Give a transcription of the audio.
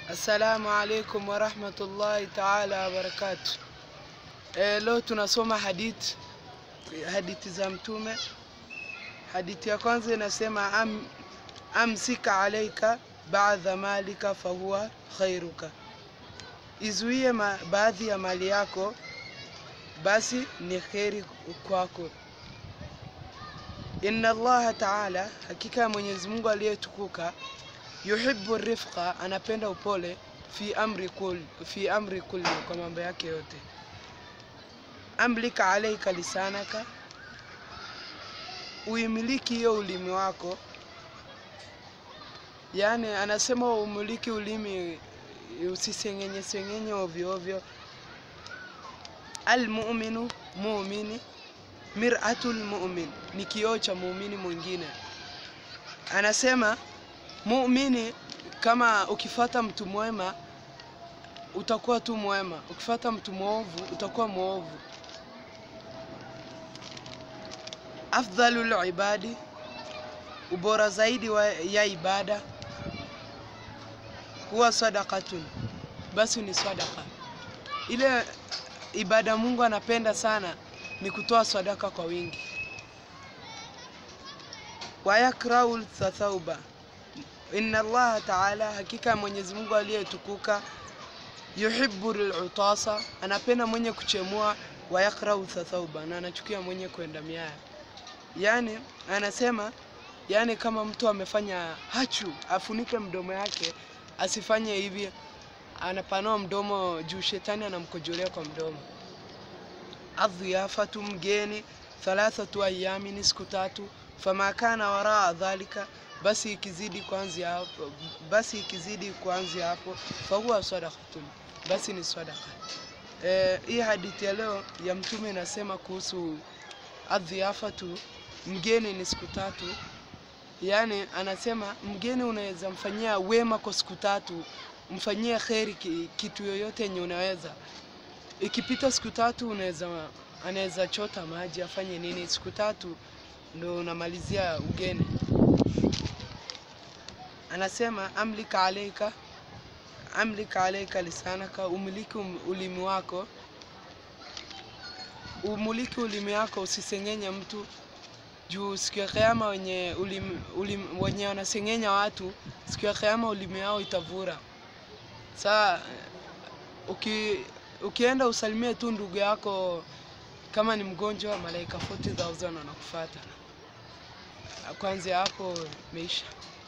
Assalamu alaikum warahmatullahi taala wabarakatu. E, leo tunasoma hadithi hadithi za Mtume. Hadithi ya kwanza inasema am, amsika alaika baadha malika fahuwa khairuka, izuie ma, baadhi ya mali yako basi ni kheri kwako. Inna Allaha taala, hakika ya Mwenyezi Mungu aliyetukuka yuhibbu rifqa, anapenda upole fi amri kul, fi amri kulli, kwa mambo yake yote. Amlika alaika lisanaka, uimiliki hiyo ulimi wako. Yani anasema umiliki ulimi, usisengenye sengenye ovyo ovyo. Almuminu, muumini, miratul mumin, ni kioo cha muumini mwingine. Anasema muumini kama ukifata mtu mwema utakuwa tu mwema, ukifata mtu mwovu utakuwa mwovu. Afdhalul ibadi, ubora zaidi wa ya ibada huwa sadaqatun, basi ni sadaka. Ile ibada Mungu anapenda sana ni kutoa sadaka kwa wingi. Wayakraul tathauba Inna Allaha taala, hakika Mwenyezi Mungu aliyetukuka, yuhibbu lutasa, anapenda mwenye kuchemua, wa yakrau tathauba, na anachukia mwenye kwenda miaya. Yani anasema yani, kama mtu amefanya hachu, afunike mdomo yake, asifanye hivi, anapanua mdomo juu, shetani anamkojolea kwa mdomo. Adhiyafatu, mgeni, thalathatu ayami, ni siku tatu, fama kana waraa dhalika basi ikizidi kuanzia hapo, basi ikizidi kuanzia hapo, fahuwa sadaqatun, basi ni sadaqa. Eh, hii hadithi ya leo ya Mtume inasema kuhusu adhiafatu, mgeni ni siku tatu. Yaani anasema mgeni unaweza mfanyia wema kwa siku tatu, mfanyie kheri kitu yoyote yenye unaweza. Ikipita siku tatu, unaweza anaweza chota maji afanye nini, siku tatu ndo unamalizia ugeni anasema amlika alaika amlika alaika lisanaka, umiliki ulimi wako, umiliki ulimi wako, usisengenya mtu juu siku ya Kiyama wenye ulimi, ulimi, wenye wanasengenya watu siku ya Kiyama ulimi yao itavura. Saa uki, ukienda usalimie tu ndugu yako kama ni mgonjwa, malaika 40000 wanakufuata. Kwanzia hapo meisha.